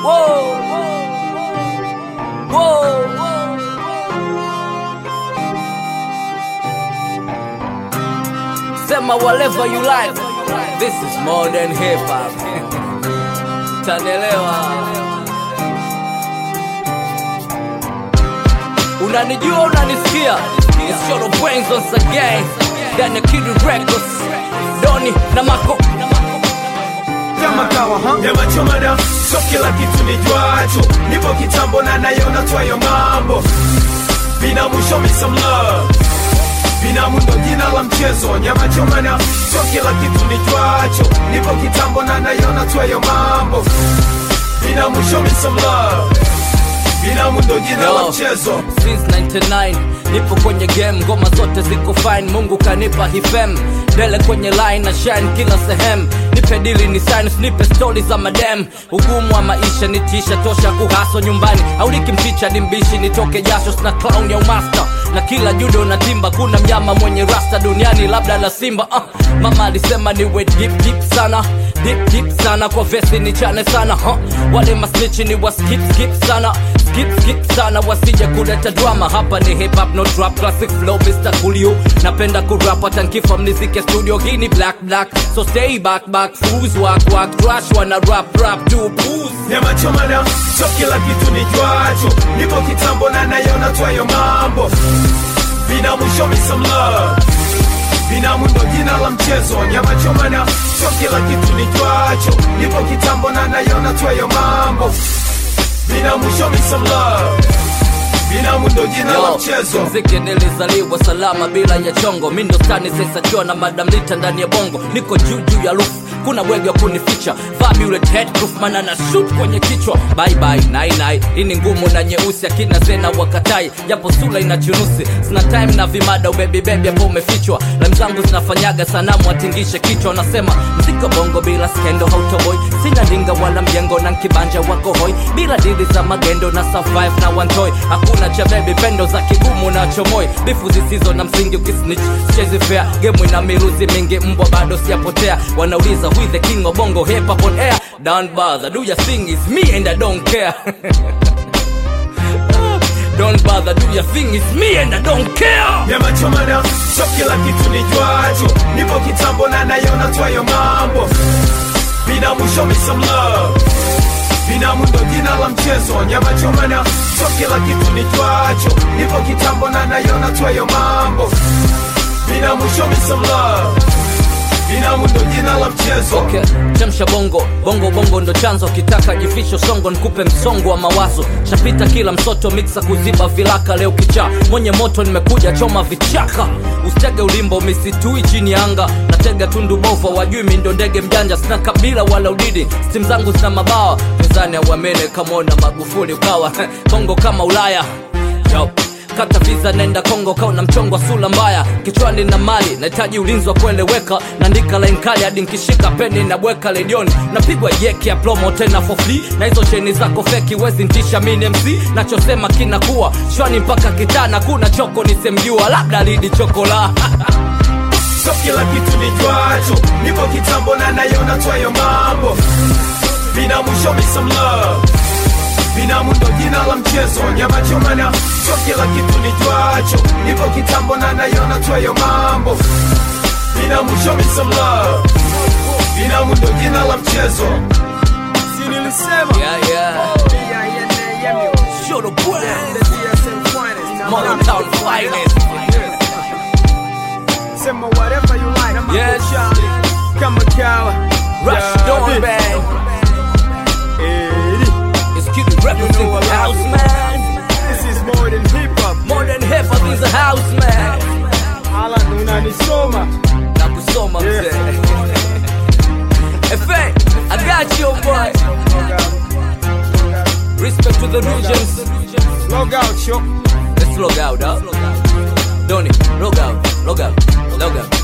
Whoa. Whoa. Sema whatever you like. This is more than hip hop. Tanelewa. Unanijua unanisikia? It's Short of Brains once again. Ndani ya Kid Records. Doni na Mako. kama kawa ha? Nyama choma na so kila kitu ni jwacho Nipo kitambo na nayona twayo mambo Binamu show me some love Binamu ndo jina la mchezo Nyama choma na so kila kitu ni jwacho Nipo kitambo na nayona twayo mambo Binamu show me some love Binamu ndo jina la Yo, mchezo since 99 nipo kwenye game ngoma zote ziko fine mungu kanipa hifem dele kwenye line na shine kila sehemu nipe dili ni science nipe stori za madem ugumu wa maisha nitisha tosha kuhaso nyumbani au nikimticha ni mbishi nitoke jasho sina clown ya umasta na kila judo na timba kuna mnyama mwenye rasta duniani labda la simba uh, mama alisema niwe deep deep sana deep deep sana kwa vesi ni chane sana huh? wale masnichi ni wa skip skip sana skip skip sana wasije kuleta drama hapa ni hip hop no trap classic flow Mr. Coolio napenda kurap hata nkifa mnizike studio hii ni black black so stay back back fools walk walk trash wana rap rap do booze Nyama choma na so kila kitu ni jwacho Nipo kitambo na nayona twayo mambo Binamu show me some love Binamu ndo jina la mchezo Nyama choma na so kila kitu ni jwacho Nipo kitambo na nayona twayo mambo Binamu show me some love Binamu ndo jina la Yo, mchezo mziki nilizaliwa salama bila ya chongo mi ndo stani sensachua na madam lita ndani ya bongo niko juu juu ya roof kuna bwege wa kunificha Fabulous headproof mana na shoot kwenye kichwa bye bye nai nai hii ni ngumu na nyeusi akina zena wakatai japo sula ina chunusi sina time na vimada ubebi bebi hapo umefichwa lam zangu zinafanyaga sanamu atingishe kichwa wanasema mziko bongo bila skendo hautoboi sina ndinga wala mjengo na nkibanja wako hoi bila dili za magendo na survive na wantoi hakuna cha bebi pendo za kigumu na chomoi bifu zisizo na msingi ukisnitch chezi fair gemu ina miruzi mingi mbwa bado siyapotea wanauliza who is the king of bongo hip hop on air don't bother do your thing is me and I don't care don't bother do your thing is me and I don't care Nyama choma na so kila kitu ni jwacho Nipo kitambo na nayona twayo mambo Binamu show me some love Binamu ndo jina la mchezo Nyama choma na so kila kitu ni jwacho Nipo kitambo na nayona twayo mambo Binamu show me some love Binamu ndo jina la mchezo okay. chemsha bongo bongo bongo ndo chanzo kitaka jifisho songo nikupe msongo wa mawazo shapita kila msoto miksa kuziba vilaka leo kichaa mwenye moto nimekuja choma vichaka usitege ulimbo misitui chini ya anga natega tundu bova wajui mi ndo ndege mjanja sina kabila wala udidi stim zangu zina mabawa pezani auamene kamona magufuli ukawa bongo kama ulaya Yo kata visa nenda kongo kauna mchongo wa sula mbaya kichwani na mali nahitaji ulinzi wa kueleweka naandika line kali hadi nkishika peni na bweka ledioni napigwa yeki ya plomo tena for free na hizo cheni zako feki wezi ntisha mini mc nachosema kinakuwa shwani mpaka kitana kuna choko nisemjua labda lidi chokola So kila kitu ni jwacho Nipo kitambo na nayona twayo mambo Binamu show me some love Binamu ndo jina la mchezo Nyama choma na so kila kitu ni jwacho Nipo kitambo na nayona twayo mambo Binamu show me some love Binamu ndo jina la mchezo Si nilisema yeah, yeah. B-I-N-A-M-U. Show the The brand. DSM finest. Modern town finest. Sema whatever you like. I'm Yes. Kama kawa. Rush Yeah, Dawn this. Band. Eh, It's cute representing know I love house it. man. This is more than hip hop. More than hip hop is a house man. Ala unanisoma. na kusoma Yeah. mzee Efe, I got you boy Respect to the regions Log out, yo. Let's log out, huh? Donny, log out, log out, log out